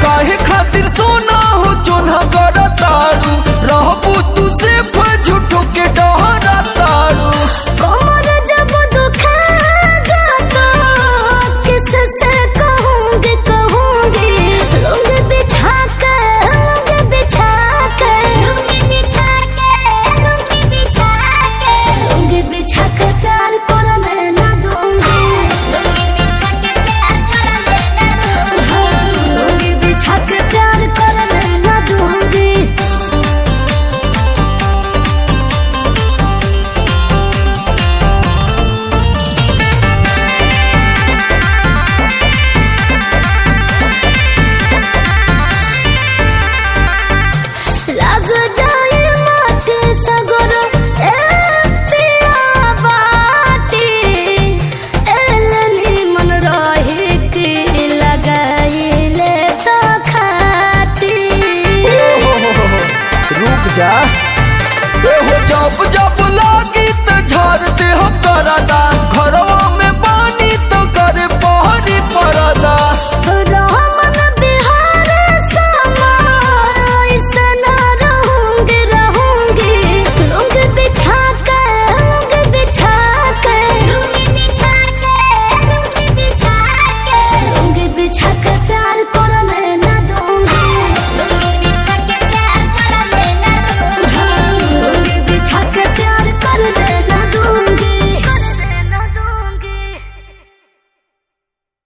काहे खातिर सोना हो चोना कर तारू रहबू तू से झूठो के डहरा तारू कमर जब दुखागा तो किससे कहूँगी कहूँगी लोग बिछा कर लोग बिछा कर लोग बिछा कर लोग बिछा कर लोग बिछा कर प्यार कर मैं ना दूँगी लोग बिछा कर प्यार कर मैं ना दूँगी लोग बिछा कर प्यार कर मैं ना दूँगी लग जाए माटी सगुर ए पिया बाटी एलनी मन रही की लगाइले तो खाती रुक जा ए हो जब जब लागी त झाड़ दे हम करदा